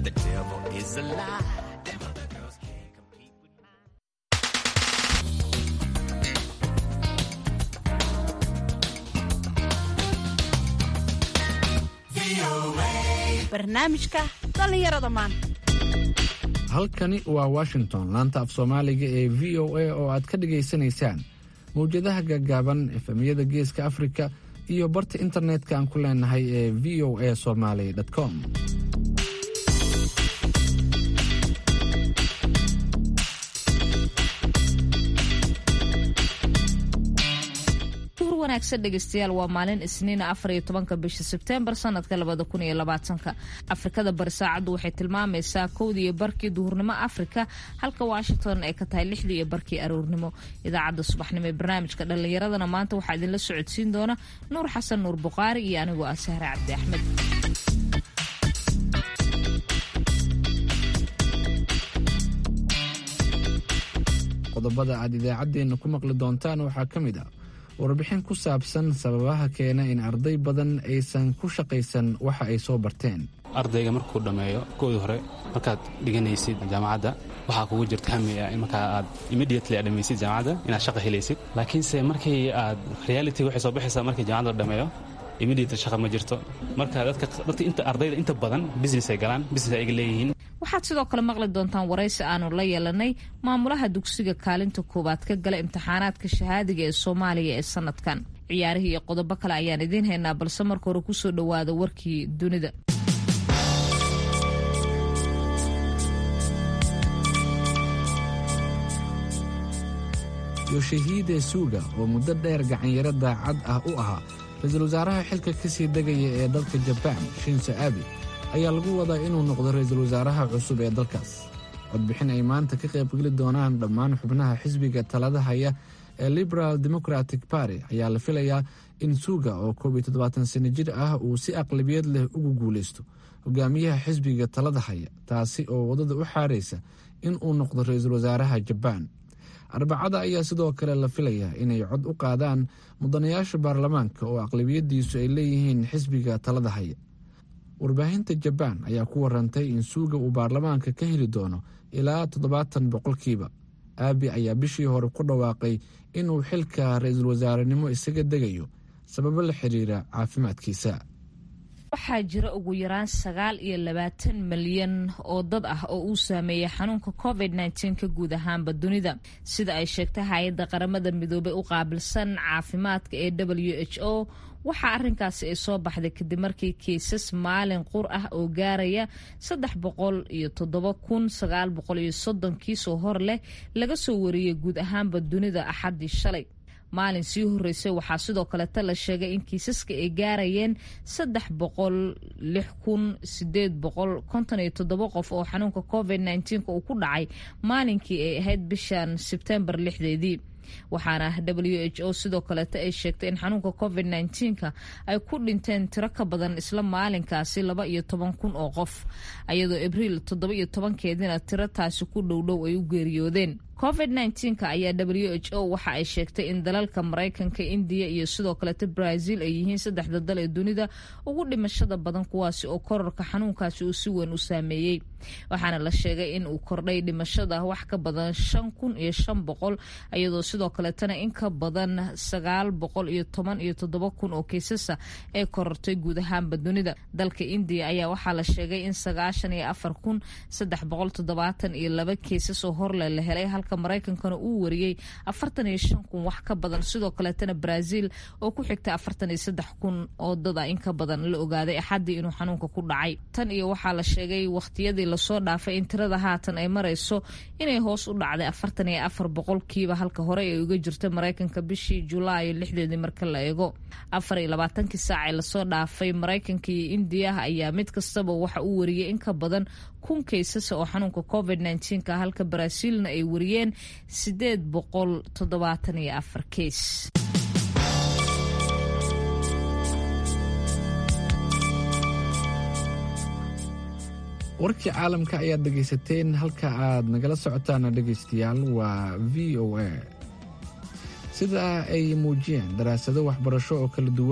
The devil is a lie. Them other girls can't compete with mine. barnaamijka dhallinyarada maanta halkani waa washington laanta af soomaaliga ee v o a oo aad ka dhagaysanaysaan mawjadaha gaagaaban efemyada geeska afrika iyo barta internetka aan ku leenahay ee v o a somaly com duhur wanaagsan dhegeystayaal waa maalin isniina afar iyo tobanka bisha sebteembar sanadka labada kun iyo labaatanka afrikada bari saacaddu waxay tilmaamaysaa kowdii iyo barkii duhurnimo afrika halka washington ay ka tahay lixdii iyo barkii aroornimo idaacadda subaxnimo ee barnaamijka dhallinyaradana maanta waxaa idinla socodsiin doona nuur xasan nuur buqaari iyo anigoo ah sahre cabdi axmed qodobada aad idaacaddeenna ku maqli doontaan waxaa ka mid ah warbixin ku saabsan sababaha keena in arday badan aysan ku shaqaysan waxa ay soo barteen ardayga markuu dhammeeyo koodii hore markaad dhiganaysid jaamacadda waxaa kugu jirta hami ah in markaa aad immediately aad dhamaysid jaamacadda inaad shaqa helaysid laakiinse markii aad reality waxay soo baxaysaa markii jaamacadda la dhammeeyo immediately shaqa ma jirto marka dadka dadka inta ardayda inta badan business ay galaan business ay leeyihiin waxaad sidoo kale maqli doontaan waraysi aanu la yeelanay maamulaha dugsiga kaalinta koowaad ka gala imtixaanaadka shahaadiga ee soomaaliya ee sanadkan ciyaarihii iyo qodobo kale ayaan idiin haynaa balse marka hore kusoo dhowaada warkii dunida yoshihiide suuga oo muddo dheer gacanyaro daacad ah u ahaa ra-iisul wasaaraha xilka ka sii degaya ee dalka jabaan shinso abi ayaa lagu wadaa inuu noqdo ra-iisul wasaaraha cusub ee dalkaas codbixin ay maanta ka qaybgeli doonaan dhammaan xubnaha xisbiga talada haya ee liberal democratic party ayaa la filayaa in suuga oo koob iyo toddobaatan sano jir ah uu si aqlabiyad leh ugu guulaysto hogaamiyaha xisbiga talada haya taasi oo waddada u xaaraysa in uu noqdo ra-iisul wasaaraha jabaan arbacada ayaa sidoo kale la filayaa inay cod u qaadaan mudanayaasha baarlamaanka oo aqlabiyadiisu ay leeyihiin xisbiga talada haya warbaahinta jabaan ayaa ku warantay in suuga uu baarlamaanka ka heli doono ilaa toddobaatan boqolkiiba aabi ayaa bishii hore ku dhawaaqay inuu xilka ra-iisul wasaarenimo isaga degayo sababo la xiriira caafimaadkiisa waxaa jira ugu yaraan sagaal iyo labaatan malyan oo dad ah oo uu saameeyay xanuunka covid nteen ka guud ahaanba dunida sida ay sheegtay hay-adda qaramada midoobay u qaabilsan caafimaadka ee w h o waxaa arrinkaasi ay soo baxday kadib markii kiisas maalin qur ah oo gaaraya saddex boqol iyo toddoba kun sagaal boqol iyo soddon kiisoo hor leh laga soo wariyey guud ahaanba dunida axaddii shalay maalin sii horeysay waxaa sidoo kaleta la sheegay in kiisaska ay gaarayeen saddex boqol lix kun sideed boqol konton iyo toddoba qof oo xanuunka covid nteenka uu ku dhacay maalinkii ay ahayd bishan sebtembar lixdeedii waxaana w h o sidoo kaleeta ay sheegtay in xanuunka covid nteenka ay ku dhinteen tiro ka badan isla maalinkaasi laba iyo toban kun oo qof ayadoo abriil toddoba iyo tobankeedina tiro taasi ku dhowdhow ay u geeriyoodeen covid nteenka ayaa w h o waxa ay sheegtay in dalalka maraykanka indiya iyo sidoo kaleeta brazil ay yihiin saddexda dal ee dunida ugu dhimashada badan kuwaasi oo korarka xanuunkaasi uu si weyn u saameeyey waxaana la sheegay in uu kordhay dhimashada wax ka badan shan kun iyo shan boqol iyadoo sidoo kaleetana in ka badan sagaal boqol iyo toban iyo toddoba kun oo kiisasa ay korortay guud ahaanba dunida dalka indiya ayaa waxaa la sheegay in sagaashan iyo afar kun saddex boqol toddobaatan iyo laba kiisas oo horle la helay halka maraykankana uu wariyey afartan iyo shan kun wax ka badan sidoo kaleetana brazil oo ku xigtay afartan iyo saddex kun oo dada in ka badan la ogaaday axaddii inuu xanuunka ku dhacay tan iyo waxaa la sheegay wakhtiyadii lasoo dhaafay in tirada haatan ay marayso inay hoos u dhacday afartan iyo afar boqolkiiba halka hore ay uga jirta maraykanka bishii julaayo lixdeedii marka la eego afar iyo labaatankii saac ee lasoo dhaafay maraykanka iyo indiya ayaa mid kastaba waxa uu wariyey in ka badan kun kaysasa oo xanuunka covid nteenka halka baraaziilna ay wariyeen sideed boqol toddobaatan iyo afar keys warkii caalamka ayaad dhegaysateen halka aad nagala socotaana dhegaystayaal waa v o a sida ay muujiyeen daraasado waxbarasho oo kala duwan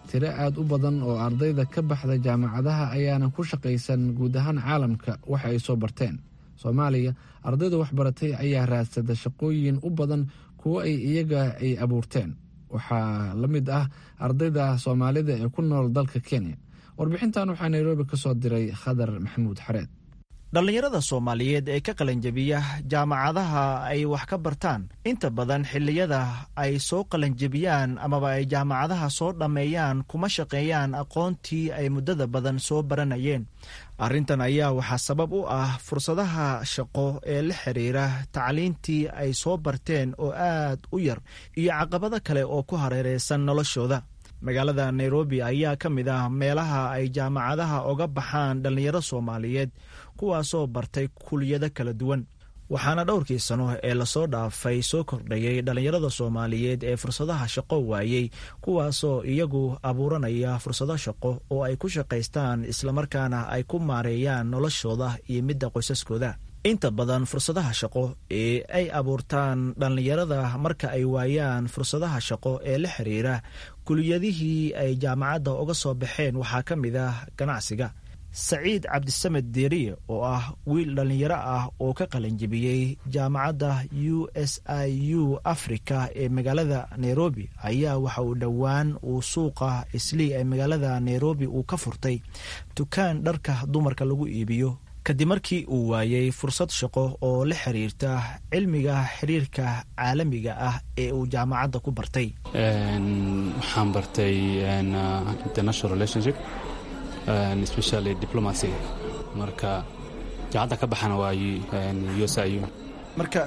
tiro aad u badan oo ardayda ka baxda jaamacadaha ayaanan ku shaqaysan guud ahaan caalamka waxa ay soo barteen soomaaliya ardayda waxbaratay ayaa raadsada shaqooyin u badan kuwo ay iyaga ay abuurteen waxaa la mid ah ardayda soomaalida ee ku nool dalka kenya warbixintan waxaa nairobi ka soo diray khadar maxamuud xareed dhallinyarada soomaaliyeed ee ka qalanjebiya jaamacadaha ay wax ka bartaan inta badan xilliyada ay soo qalanjebiyaan amaba ay jaamacadaha soo dhammeeyaan kuma shaqeeyaan aqoontii ay muddada badan soo baranayeen arrintan ayaa waxaa sabab u ah fursadaha shaqo ee la xiriira tacliintii ay soo barteen oo aad u yar iyo caqabado kale oo ku hareereysan noloshooda magaalada nairobi ayaa ka mid ah meelaha ay jaamacadaha oga baxaan dhallinyaro soomaaliyeed kuwaasoo bartay kuliyado kala duwan waxaana dhowrkii sano ee lasoo dhaafay soo kordhayay dhallinyarada soomaaliyeed ee fursadaha shaqo waayey kuwaasoo iyagu abuuranaya fursado shaqo oo ay ku shaqaystaan islamarkaana ay ku maareeyaan noloshooda iyo midda qoysaskooda inta badan fursadaha shaqo ee ay abuurtaan dhallinyarada marka ay waayaan fursadaha shaqo ee la xiriira kuliyadihii ay jaamacadda uga soo baxeen waxaa ka mid ah ganacsiga saciid cabdisamed deeriye oo ah wiil dhallinyaro ah oo ka qalanjebiyey jaamacadda u s i u africa ee magaalada nairobi ayaa waxa uu dhowaan uu suuqa islii ee magaalada nairobi uu ka furtay dukaan dharka dumarka lagu iibiyo kadib markii uu waayey fursad shaqo oo la xiriirta cilmiga xiriirka caalamiga ah ee uu jaamacadda ku bartay waxaan bartay international relationship especially diplomacy marka jaamacadda ka baxana waa u s i u marka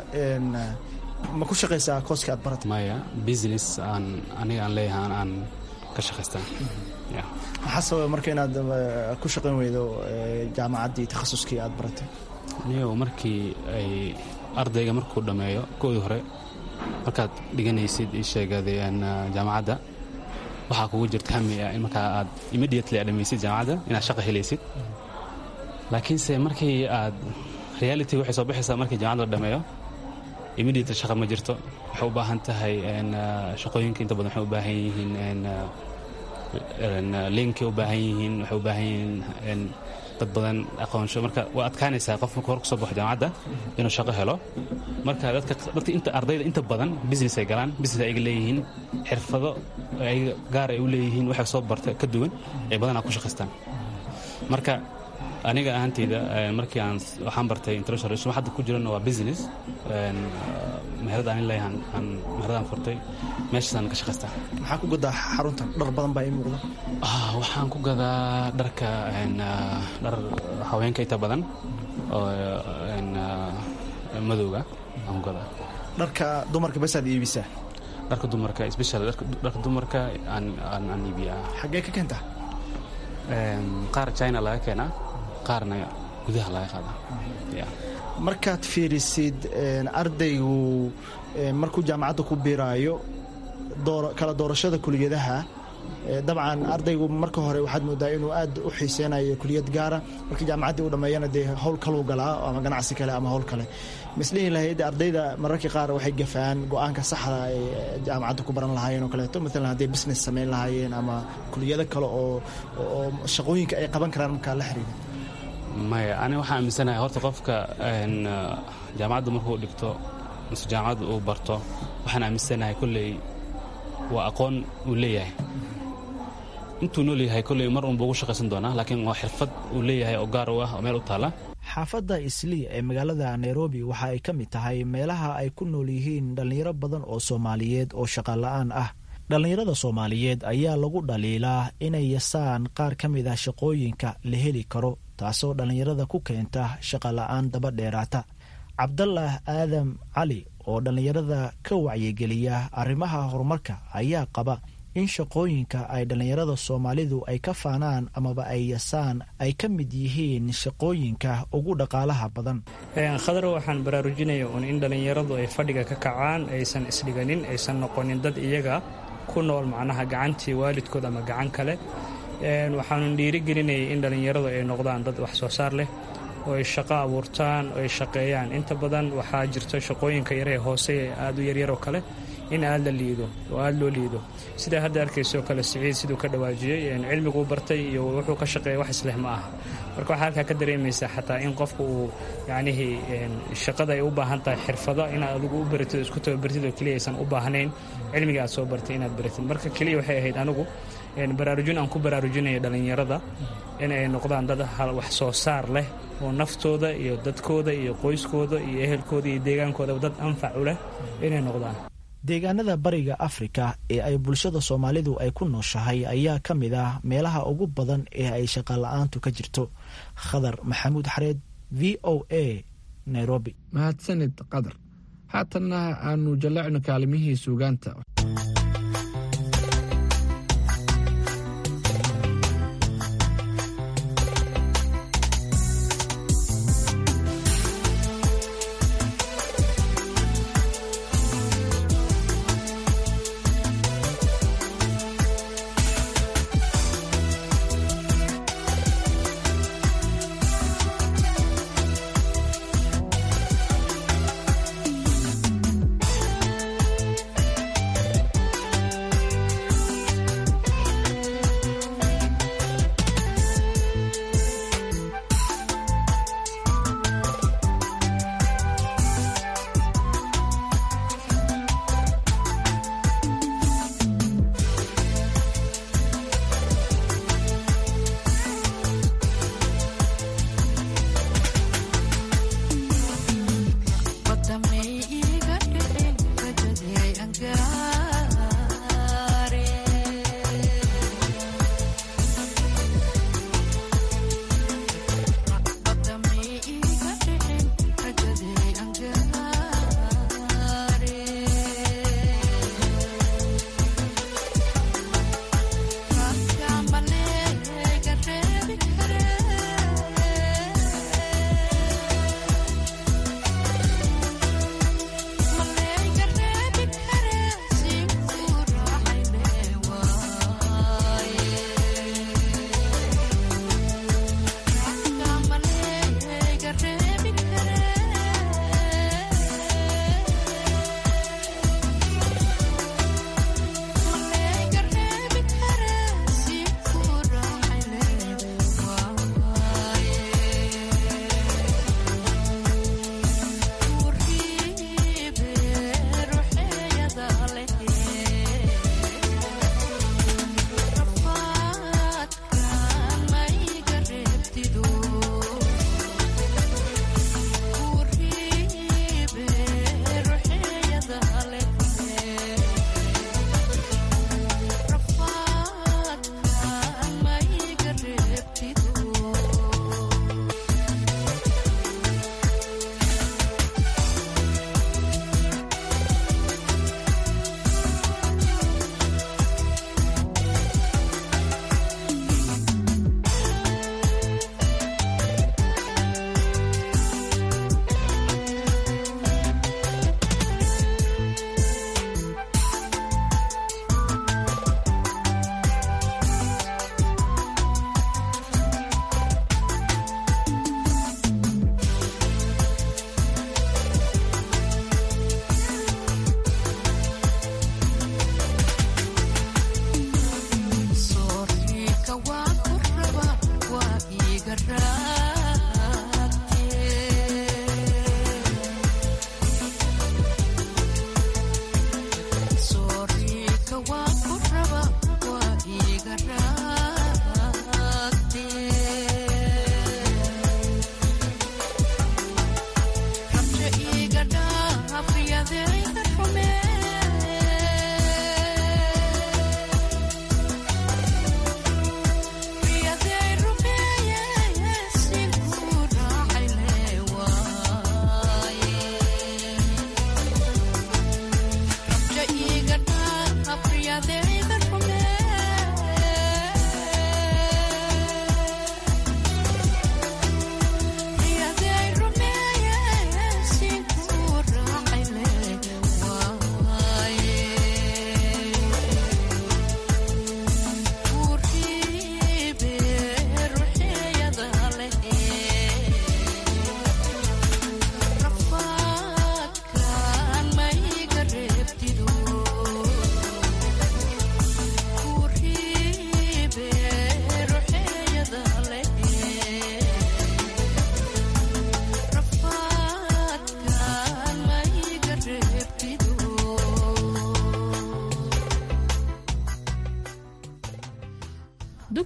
ma ku shaqaysaa kooska aad baratay maya business aan aniga aan leeyahay aan ka shaqaystaa maxaa sababa marka inaad ku shaqayn weydo jaamacaddii takhasuskii aad baratay niyo markii ay ardayga markuu dhammeeyo koodii hore markaad dhiganaysid ii sheegaday jaamacadda waxaa kugu jirta hami ah in markaa aad immediately aad dhamaysid jaamacadda inaad shaqa helaysid laakiinse markii aad reality waxay soo baxaysaa markii jaamacadda la dhameeyo immediately shaqa ma jirto waxay u baahan tahay shaqooyinka inta badan waxay u baahan yihiin linkay u baahan yihiin waxay u baahan yihiin dad badan aqoonsho marka waa adkaanaysaa qof marka hor kusoo baxo jaamacadda inuu shaqo helo marka dadka dadka inta ardayda inta badan business ay galaan business ayaga leeyihiin xirfado ayaga gaar ay u leeyihiin waxay soo barta ka duwan ay badanaa ku shaqaystaan marka aniga ahanteyda markii aan waxaan bartay international relation hadda ku jirana waa business meherad aan leeyahan aan meheradaan furtay meeshaasaan ka shaqaystaa maxaa ku gadaa xaruntan dhar badan baa ii muuqda waxaan ku gadaa dharka dhar haweenka inta badan oo madowga aan ku gadaa dharka dumarka basaad iibisaa dharka dumarka special dharka dumarka aan aan iibiyaa xaggee ka keentaa qaar china laga keenaa qaarna gudaha laga qaadaa markaad fiirisid ardaygu markuu jaamacadda ku biiraayo kala doorashada kuliyadaha dabcan ardaygu marka hore waxaad moodaa inuu aad u xiiseynayo kuliyad gaara markii jaamacaddii u dhammeeyana dee howl kaluu galaa ama ganacsi kale ama howl kale mislihi lahayd ardayda mararka qaar waxay gafaan go-aanka saxda ay jaamacadda ku baran lahaayeen oo kaleeto maalan hadday business samayn lahaayeen ama kuliyado kale oo oo shaqooyinka ay qaban karaan markaa la xiriira maya aniga waxaan aaminsanahay horta qofka jaamacadda markuu dhigto mise jaamacadda uu barto waxaan aaminsanahay kolley waa aqoon uu leeyahay intuu nool yahay kolley mar unba ugu shaqaysan doonaa laakiin waa xirfad uu leeyahay oo gaar u ah oo meel u taalla xaafadda islii ee magaalada nairobi waxa ay ka mid tahay meelaha ay ku nool yihiin dhallinyaro badan oo soomaaliyeed oo shaqala-aan ah dhallinyarada soomaaliyeed ayaa lagu dhaliilaa inay yasaan qaar ka mid ah shaqooyinka la heli karo taasoo dhallinyarada ku keenta shaqala-aan daba dheeraata cabdalah aadam cali oo dhallinyarada ka wacyigeliya arrimaha horumarka ayaa qaba in shaqooyinka ay dhallinyarada soomaalidu ay ka faanaan amaba ay yasaan ay ka mid yihiin shaqooyinka ugu dhaqaalaha badan khadar waxaan baraarujinaya un in dhallinyaradu ay fadhiga ka kacaan aysan isdhiganin aysan noqonin dad iyaga ku nool macnaha gacantii waalidkood ama gacan kale waxaanu dhiirigelinayay in dhallinyaradu ay noqdaan dad wax soo saar leh oo ay shaqo abuurtaan oo ay shaqeeyaan inta badan waxaa jirta shaqooyinka yaree hoose ee aada u yaryar oo kale in aad la liido oo aada loo liido sidaa hadda arkaysoo kale siciid siduu ka dhawaajiyey cilmiguu bartay iyo wuxuu ka shaqeeya wax isleh ma aha marka waxaa halkaa ka dareemaysaa xataa in qofku uu yacnihii shaqada ay u baahan tahay xirfado inaad adigu u baratid isku tababartid oo keliya aysan u baahnayn cilmiga aad soo bartay inaad baratid marka keliya waxay ahayd anigu baraarujin aan ku baraarujinayo dhallinyarada in ay noqdaan dad wax soo saar leh oo naftooda iyo dadkooda iyo qoyskooda iyo ehelkooda iyo deegaankoodaba dad anfac u leh inay noqdaan deegaanada bariga afrika ee ay bulshada soomaalidu ay ku nooshahay ayaa ka mid ah meelaha ugu badan ee ay shaqala-aantu ka jirto khadar maxamuud xareed v o a nairobi mahadsanid qadar haatanna aanu jallacno kaalimihii suugaanta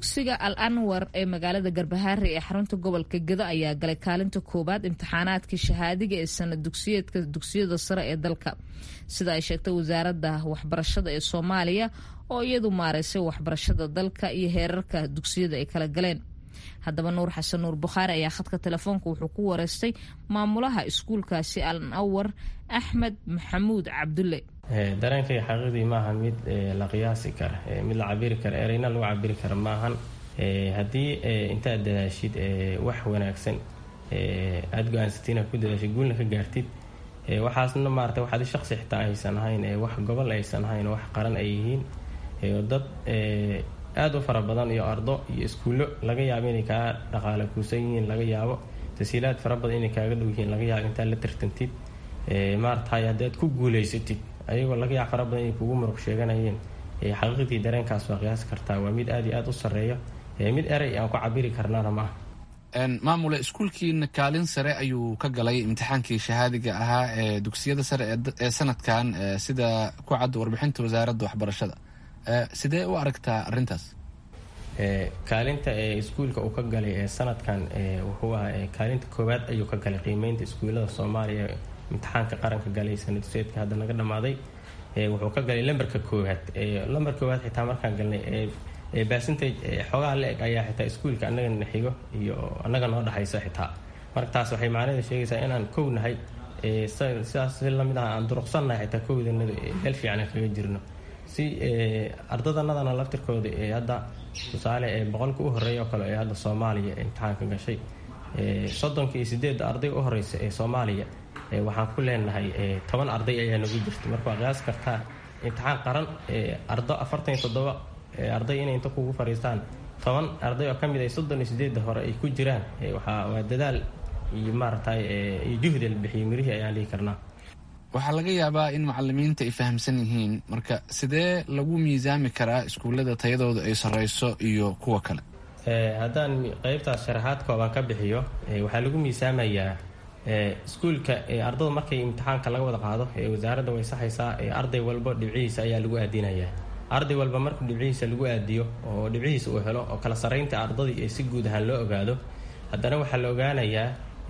dugsiga al anwar ee magaalada garbahaare ee xarunta gobolka gedo ayaa galay kaalinta koowaad imtixaanaadkii shahaadiga ee sanad dugsiyeedka dugsiyada sare ee dalka sida ay sheegtay wasaaradda waxbarashada ee soomaaliya oo iyadu maaraysay waxbarashada dalka iyo heerarka dugsiyada ay kala galeen haddaba nuur xasan nuur bukhaari ayaa khadka telefoonka wuxuu ku wareystay maamulaha iskuulkaasi al anwar axmed maxamuud cabdulle dareenkayga xaqiiqdii maaha mid la qiyaasi kara mid la cabiri kara ereyna lagu cabiri kara maahan haddii intaad dadaashid wax wanaagsan aada go-aansatid inaad ku dadaashid guulna ka gaartid waxaasna maarata wax adi shaqsi xitaa aysan ahayn wax gobol aysan ahayn wax qaran ay yihiin dad aada u fara badan iyo ardo iyo iskuullo laga yaabo inay kaa dhaqaala kuusan yihiin laga yaabo tasiilaad fara badan inay kaaga dhow yihiin laga yaabo intaad la tartantid maaratahay haddaad ku guulaysatid ayagoo laga yaab fara badan inay kugu muruq sheeganayeen xaqiiqdii dareenkaas waa qiyaasi kartaa waa mid aada iyo aada u sarreeya mid erey aan ku cabiri karnaana ma aha maamule iskuulkiina kaalin sare ayuu ka galay imtixaankii shahaadiga ahaa ee dugsiyada sare ee sanadkan sida ku cadda warbixinta wasaaradda waxbarashada sidee u aragtaa arrintaas kaalinta ee iskuulka uu ka galay ee sanadkan wuxuu ahaa kaalinta koowaad ayuu ka galay qiimeynta iskuullada soomaaliya imtixaanka qaranka galay sanadseedka hadda naga dhammaaday wuxuu ka galay lambarka koowaad lambar koowaad xitaa markaan galnay percentage xoogaha la eg ayaa xitaa iskuulka annagana xigo iyo annaga noo dhexaysa xitaa marka taas waxay macnaheeda sheegaysaa inaan kow nahay sidaas si lamid ah aan duruqsannahay xitaa kowdanadu meel fiican kaga jirno si ardadanadana laftirkooda ee hadda tusaale ee boqolka u horeeya oo kale ee hadda soomaaliya imtixaanka gashay soddonka iyo sideedda ardayga u horeysa ee soomaaliya waxaan ku leenahay toban arday ayaa nagu jirta marka waa qiyaas kartaa imtixaan qaran ardo afartan iyo toddoba arday inay inta kugu fariistaan toban arday oo ka mid ay soddon iyo sideedda hore ay ku jiraan waa dadaal iyo maaragtay iyo juhdi la bixiyay mirihii ayaan dhihi karnaa waxaa laga yaabaa in macalimiinta ay fahamsan yihiin marka sidee lagu miisaami karaa iskuullada tayadooda ay sarreyso iyo kuwa kale haddaan qeybtaas sharaxaad kooban ka bixiyo waxaa lagu miisaamayaa iskuulka ardada markay imtixaanka laga wada qaado wasaaradda way saxaysaa arday walba dhibcihiisa ayaa lagu aadinayaa arday walba markuu dhibcihiisa lagu aadiyo oo dhibcihiisa uu helo oo kala sarreynta ardadii ee si guud ahaan loo ogaado haddana waxaa la ogaanayaa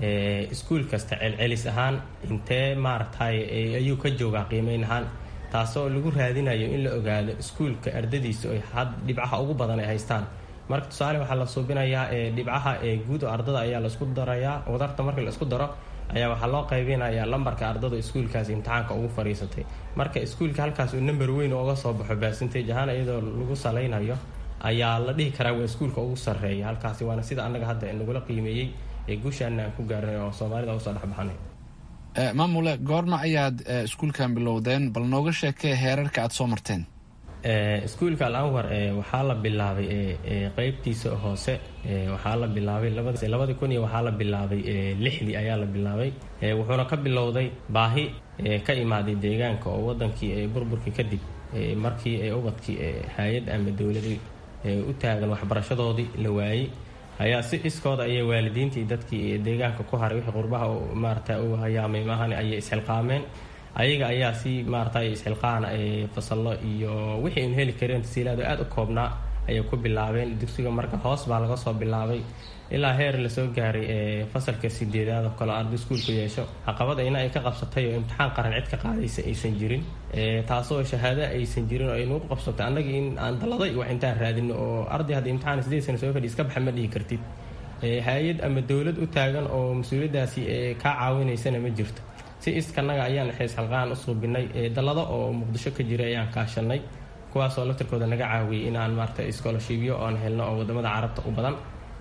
iskuul kasta celcelis ahaan intee maaragtay ayuu ka joogaa qiimeyn ahaan taasoo lagu raadinayo in la ogaado iskuulka ardadiisa oy dhibcaha ugu badan ay haystaan marka tusaale waxaa la suubinayaa dhibcaha guud oo ardada ayaa laisku darayaa wadarta marka la isku daro ayaa waxaa loo qaybinayaa lambarka ardada iskuulkaas imtixaanka ugu fadhiisatay marka iskuulka halkaas uu number weyn ooga soo baxo percentage ahaan iyadoo lagu salaynayo ayaa la dhihi karaa waa iskuulka ugu sarreeya halkaasi waana sida annaga hadda nagula qiimeeyey ee guushaana aan ku gaarnay oo soomaalida usoo dhexbaxnay maamule goorma ayaad iskuulkan bilowdeen bal nooga sheekee heerarka aada soo marteen iskuulka al anwar waxaa la bilaabay qeybtiisa hoose waxaa la bilaabay labadii kun iyo waxaa la bilaabay lixdii ayaa la bilaabay wuxuuna ka bilowday baahi ka imaaday deegaanka oo wadankii burburkii kadib markii ubadkii hay-ad ama dowladii u taagan waxbarashadoodii la waayey ayaa si iskooda ayay waalidiintii dadkii deegaanka ku haray wixii qurbaha maarata u hayaamay maahan ayay isxilqaameen ayaga ayaa si maarata isxilqaana fasallo iyo wixii un heli kareen tasiilaado aada u koobnaa ayay ku bilaabeen dugsiga marka hoos baa laga soo bilaabay ilaa heer lasoo gaaray fasalka sideedaad oo kale arday iskuulku yeesho caqabad ayna ay ka qabsatay oo imtixaan qaran cid ka qaadaysa aysan jirin taasoo shahaado aysan jirin oo ay nagu qabsatay annagii in aan dalladay wax intaan raadino oo arday hadda imtixaan sideed sana soo fadhi iska baxa ma dhihi kartid hay-ad ama dowlad u taagan oo mas-uuliyaddaasi kaa caawinaysana ma jirto si iskanaga ayaan xees xalqaan u suubinay dallado oo muqdisho ka jiray ayaan kaashanay kuwaasoo laftirkooda naga caawiyay in aan maarata scholarshipyo oon helno oo wadamada carabta u badan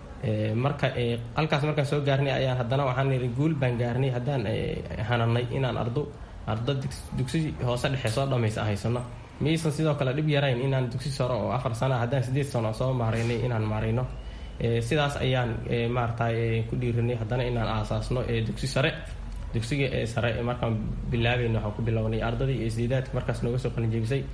marka halkaas markaan soo gaarnay ayaan haddana waxaan niri guul baan gaarnay haddaan hananay inaan ardo ardo dugsi hoose dhexe soo dhamaysa haysano miyaysan sidoo kale dhib yarayn inaan dugsi saro oo afar sana haddaan sideed sano soo maaraynay inaan maarayno sidaas ayaan maarata ku dhiirinay haddana inaan aasaasno dugsi sare dugsiga ee sare markaan bilaabayna waxaan ku bilownay ardadii iyo sideedaadka markaas nooga soo qalinjebisay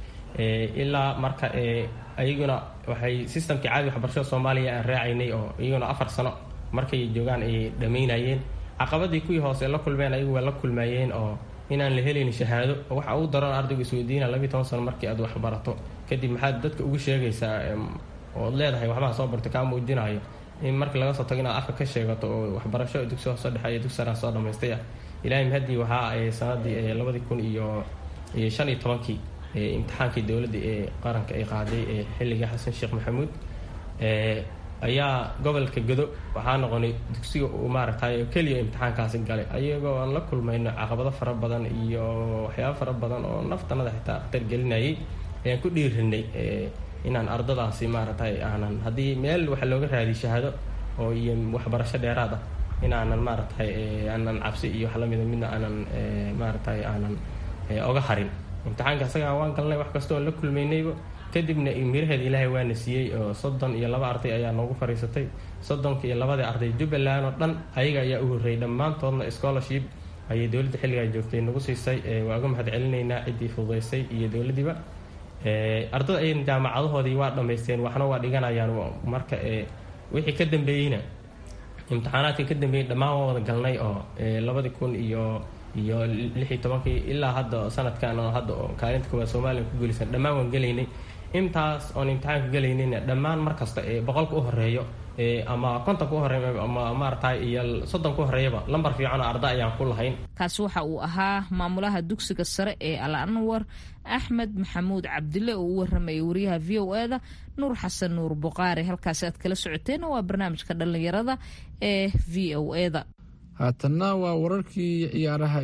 ilaa marka iyaguna waxay systemkii caadi waxbarashada soomaaliya aan raacaynay oo iyaguna afar sano markay joogaan ay dhammaynayeen caqabadii kuwii hoose la kulmeen ayagu waa la kulmayeen oo inaan la helayn shahaado waxa ugu daran ardaygu isweydiina labiyi toban sano markii aad waxbarato kadib maxaad dadka ugu sheegaysaa ood leedahay waxbaha soo bartay kaa muujinayo in markii laga soo tago inaad afka ka sheegato oo waxbarasho dugsi hoose dhexe iyo dugsi saraan soo dhammaystay ah ilaahay mahadii waxaa ay sanadii labadii kun iyo iyo shan iyo tobankii imtixaankii dowladda ee qaranka ay qaaday ee xilligii xasan sheekh maxamuud ayaa gobolka godo waxaa noqonay dugsiga uu maaragtay keliya imtixaankaasi galay ayagoo aan la kulmayno caqabado fara badan iyo waxyaabo fara badan oo naftanada xitaa khatar gelinayay ayaan ku dhiirinay inaan ardadaasi maaragtay aanan haddii meel waxa looga raadiy shahaado oo iyo waxbarasho dheeraad ah in aanan maaragtay aanan cabsi iyo wax lamida midna aanan maaragtay aanan oga harin imtixaanka asagaa waan galnay wax kasta oon la kulmaynayba kadibna miraheeda ilaahay waana siiyey oo soddon iyo laba arday ayaa noogu fariisatay soddonka iyo labadii arday jubbaland oo dhan ayaga ayaa u horreeyay dhammaantoodna scholarship ayay dowladda xilligaa joogtay nagu siisay waa uga mahad celinaynaa ciddii fududaysay iyo dowladdiiba ardada ay jaamacadahoodii waa dhammaysteen waxna waa dhiganayaan marka wixii ka dambeeyeyna imtixaanaadka ka dambeeyey dhammaan waa wada galnay oo labadii kun iyo iyo lix iyo tobankii ilaa hadda sanadkan oo hadda oo kaalinta koowaad soomaaliya ku guulaysan dhammaan waan gelaynay intaas oon imtixaanka gelaynayna dhammaan mar kasta ee boqolka u horeeyo ama kontonka u horeeya ama maaragtay iyo soddonka u horeeyaba lambar fiican oo arda ayaan ku lahayn kaasi waxa uu ahaa maamulaha dugsiga sare ee al anwar axmed maxamuud cabdille oo u waramayay wariyaha v o e da nuur xasan nuur buqaari halkaasi aad kala socoteen waa barnaamijka dhallinyarada ee v o e da haatanna waa wararkii ciyaaraha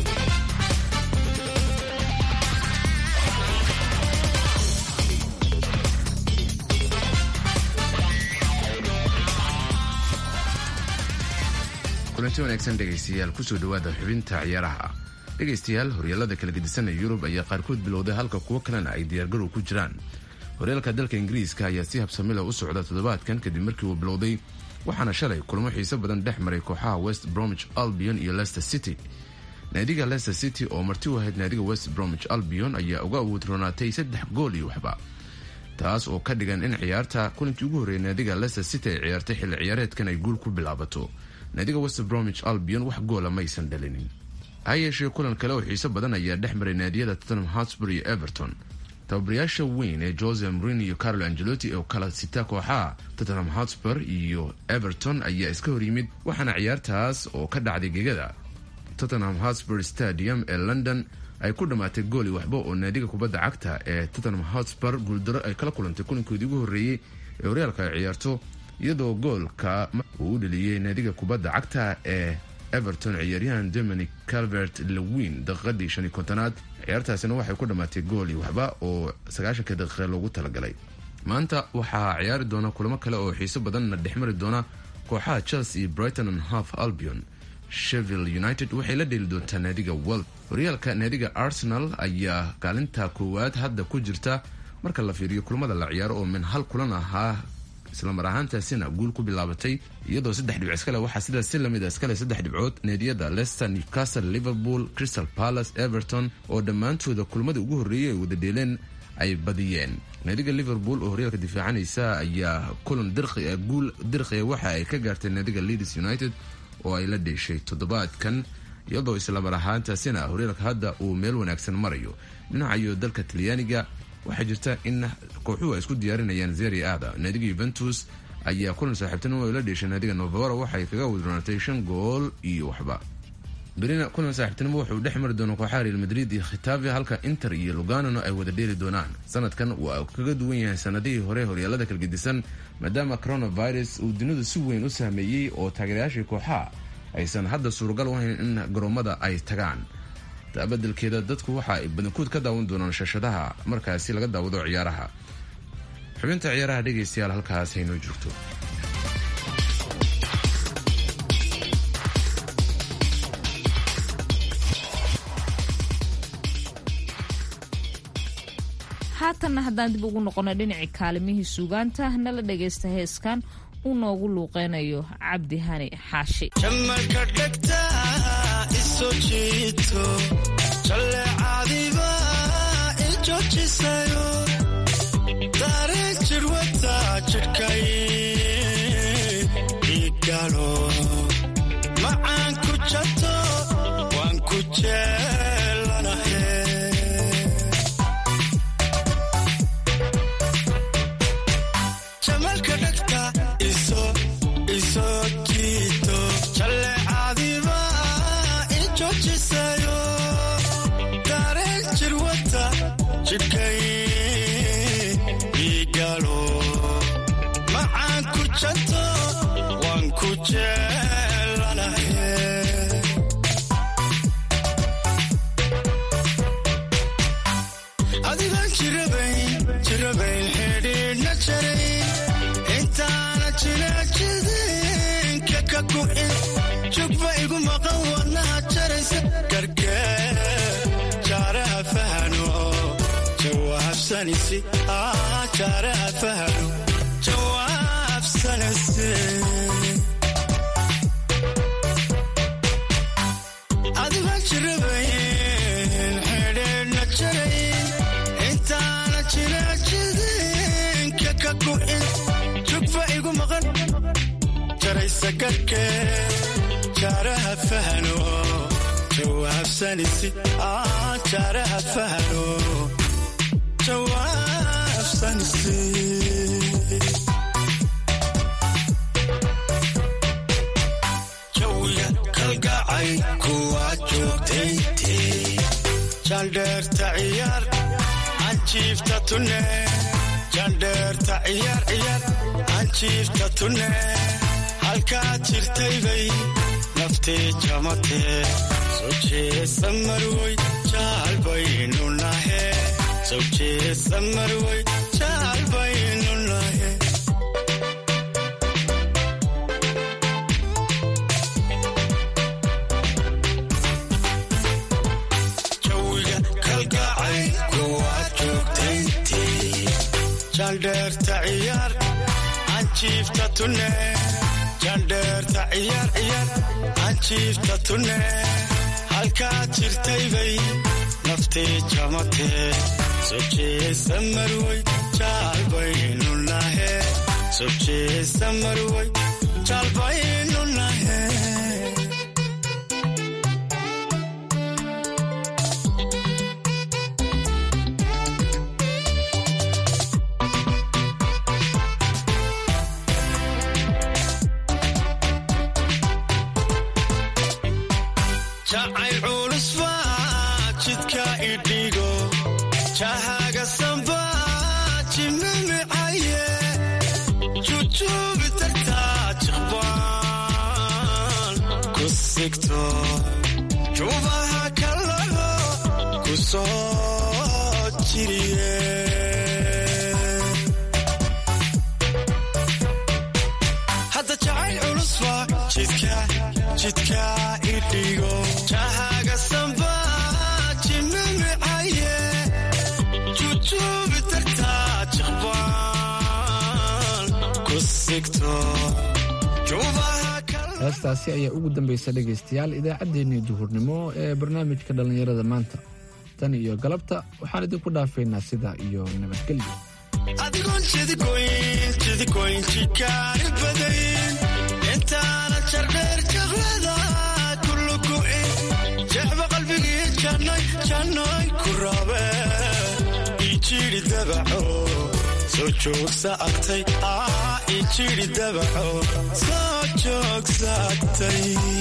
kulanti wanaagsan dhegaystayaal kusoo dhowaada xubinta ciyaaraha dhegaystayaal horyaalada kala gedisan ee yurub ayaa qaarkood bilowday halka kuwo kalena ay diyaargarow ku jiraan horyaalka dalka ingiriiska ayaa si habsamila u socda toddobaadkan kadib markii uu bilowday waxaana shalay kulamo xiiso badan dhex maray kooxaha west bromwich albion iyo leicester city naadiga leicester city oo marti u ahayd naadiga west bromwich albion ayaa uga awood roonaatay saddex gool iyo waxba taas oo ka dhigan in ciyaarta kulankii ugu horreeyay naadiga leicester city ay ciyaartay xilli ciyaareedkan ay guul ku bilaabato naadiga west bromwich albion wax goola maysan dhalinin ha yeeshee kulan kale oo xiiso badan ayaa dhex maray naadiyada tottenham hotspur iyo everton tababarayaasha weyn ee jose mrin iyo carlo angelotti oo kala sita kooxaha tottenham hotspur iyo everton ayaa iska hor yimid waxaana ciyaartaas oo ka dhacday gegada tottenham hotspur stadium ee london ay ku dhammaatay gooli waxba oo naadiga kubadda cagta ee tottenham hotspur guuldaro ay kala kulantay kulankoodii ugu horreeyey ee horyaalka ay ciyaarto iyadoo goolka uu u dheliyey naadiga kubadda cagta ee everton ciyaaryahan dominic calvert lewin daqiiqadii shan iyo kontonaad ciyaartaasina waxay ku dhammaatay gool iyo waxba oo sagaashanka daqiiqa loogu talagalay maanta waxaa ciyaari doona kulamo kale oo xiiso badanna dhexmari doona kooxaha chelsea iyo brighton and half albion sheville united waxay la dheeli doontaa naadiga wel horyaalka naadiga arsenal ayaa kaalinta koowaad hadda ku jirta marka la fiiriyo kulamada la ciyaaro oo min hal kulan ahaa islamar ahaantaasina guul ku bilaabatay iyadoo saddex dhibc iskale waxaa sidaas si lamid a iskale saddex dhibcood naadiyada leicester newcastle liverpool crystal palace everton oo dhammaantooda kulmadii ugu horreeyay ay wada dheeleen ay badiyeen naadiga liverpool oo horyaalka difaacanaysa ayaa kulan guul dirqiya waxa ay ka gaartay naadiga leeds united oo ay la dheeshay toddobaadkan iyadoo islamar ahaantaasina horyaalka hadda uu meel wanaagsan marayo dhinacayo dalka talyaaniga waxaa jirta in kooxuhu ay isku diyaarinayaan zeri aada naadiga yuventus ayaa kulan saaxiibtinimo ay la dheeshay naadiga novaro waxay kaga wadroonatay shan gool iyo waxba berina kulan saaxiibtinimo wuxuu dhex mari doona kooxaha real madrid iyo khitafe halka inter iyo luganano ay wada dheeli doonaan sanadkan waa kaga duwan yahay sanadihii hore horyaalada kalgedisan maadaama coronavirus uu dunidu si weyn u saameeyey oo taageerayaashii kooxaha aysan hadda suuragal u hayn in garoomada ay tagaan badelkeeda dadku waxa ay badankood ka daawan doonaan shashadaha markaasi laga daawado ciyaaraha xubinta ciyaaraha dhegaystayaal halkaas haynoo joogto haatanna haddaan dib ugu noqono dhinacii kaalimihii suugaanta nala dhagaysta heeskan uu noogu luuqeynayo cabdi hani xaashi jamalka dhegta iso jiito jalleecadiba i joojisayo dareen jirwata jidhkay igalo macaan ku jato waan ku jeelanahe jawaabsanisi jaaraha fahano jawaabsanisi adiga jirabayn xidheedhna jarayn intaana jira jidinka ka gu'in jugfa igu maqan jaraysa garhkee jaaraha fahano jawaabsanisi jaaraha fahano jawaabsanisi jawiga kalgacay kuwa joogtayntii jandheerta ciyaar anjiifta tunne jandheerta ciyaar ciyaar anjiifta tunne halkaad jirtaybay naftee jamatee soo jeesa marwoy jaalbaynu nahe soo jeesa marwoy jaalbaynu nahe jawiga kalgacay kuwaad joogtayntii jandheerta ciyaar anjiifta tunne jandheerta ciyaar ciyaar anjiifta tunne halkaad jirtaybay naftee jamatee soo jeesa marwoy jaalbaynu nahe soo jeesa marwoy jaalbaynu nahe jacayl culus baa jidka idhigo jahaga samba jimimicaye jujuubi tagtaa jiqbaan ku sigto juubaha kalago ku soo jiriye hadda jacayl culus baa jidka jidka idhigo jahaga samba jimimicaye jujuubi tagtaa jiqbaan ku sigto juubaha heestaasi ayaa ugu dambaysa dhegaystayaal idaacaddeenii duhurnimo ee barnaamijka dhallinyarada maanta tan iyo galabta waxaan idinku dhaafaynaa sidaa iyo nabadgelyo adigoon jidigoyn jidigoyn jikaari badayn intaana jardheer jaqlada kulugu'in jecba qalbigii jannay jannay ku raabe ijiri dabaco soo joogsa agtay aa ijiri dabaco soo joogsa agtay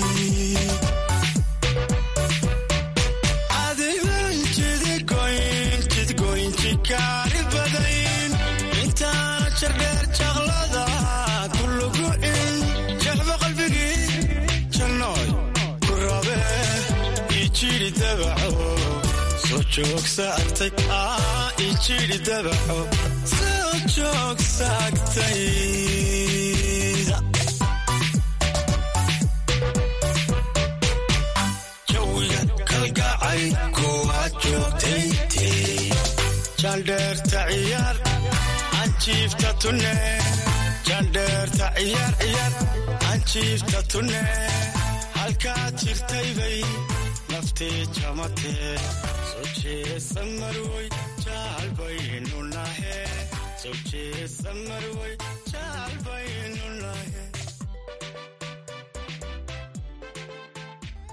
adigoon jidigoyn jidigoyn jikaari badayn intaana jardheer jaqlada kulugu'in jecba qalbigii jannoy ku rabe ijiri dabaco soo joogsa agtay aa ijiri dabaco soo joogsa agtay jawiga kalgacay kuwaad joogtayntii jandheerta ciyaar anjiifta tunne jandheerta ciyaar ciyaar anjiifta tunne halkaad jirtaybay naftee jamatee soo jeesa marwoy jaalbaynu nahe soo jeesa marwoy jaalbaynu nahe